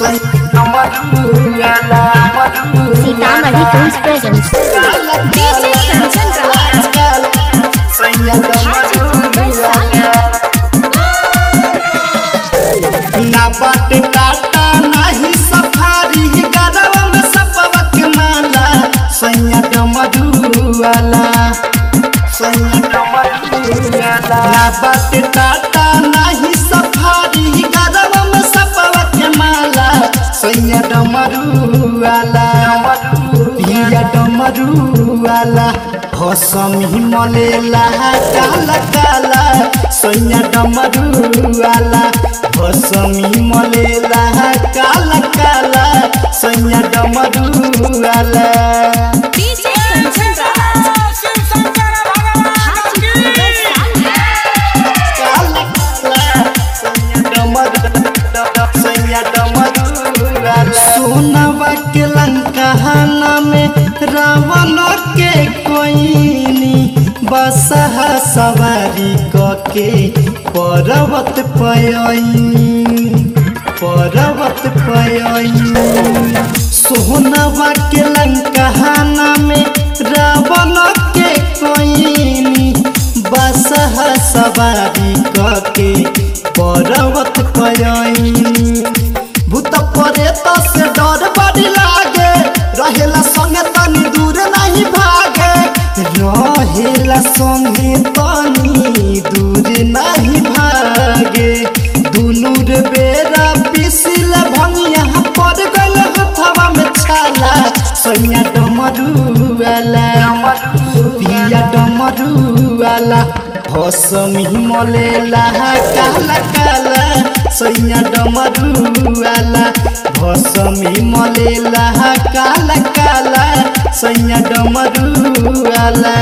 Sitamarhi films presents ना बाट टाटा नाही सफारी गरवा में सपवा के माला सैया डमरुआला सैया डमरुआला ना बाट टाटा नाही सफारी गरवा में सपवा के माला सैया डमरुआला पिया डमरुआला हसमी मलेला काला काला सैया डमरुआला हसमी मलेला काला काला सैया डमरुआला काला काला सैया डमरुआला सैया डमरुआला सोनवा के लंकाना में रावण के कोइनी बसहा सवारी कके पर्वत पयनी पर्वत पयनी सोनवा के लंकाना में रावण के कोइनी बसहा सवारी कके पर्वत पयनी भूत प्रेत से डर बड़ी लागे रहेला संगे तनी दूर नहीं भागे रहेला संगे तनी दूर नहीं भागे दुनू रे बेरा पिसिल भंगिया पड़ गल हथवा में छाला सैया डमरुआला पिया डमरुआला हसमी मलेला काला काला सैया डमरुआला हसमी मलेला काला काला सैया डमरुआला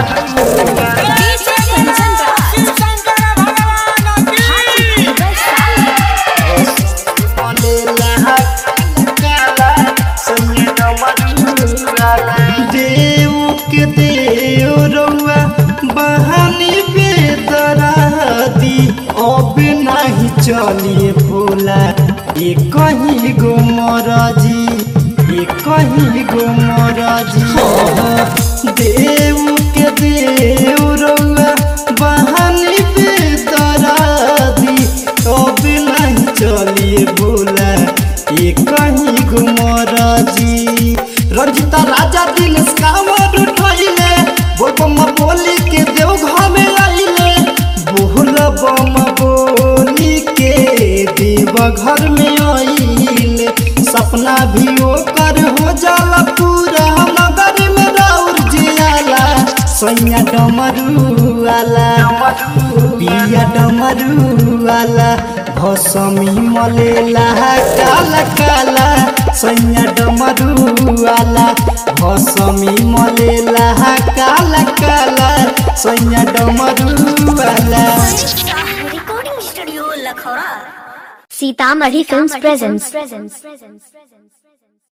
मलेला काला सैया डमरुआला देव के देव रउआ बहानी बेदरादी अब नहीं चलिए भोला ये कहीं गो मराजी ये कहीं गो मराजी देव के देव रउआ बहानी बेदरादी अब नहीं चलिए भोला ये कहीं गो मराजी रंजिता राजा दिल कांवर उठैले बोल बम बोली के देव घर में आइले बोल बम बोली के देव घर में आइले सपना भी ओकर हो जाला पूरा नगर में राउर जियाला सैया डमरुआला पिया डमरुआला भसमी मलेला काला काला सैया डमरुआला भसमी मलेला काला काला सैया डमरुआला सीतामढ़ी फिल्म्स प्रेजेंट्स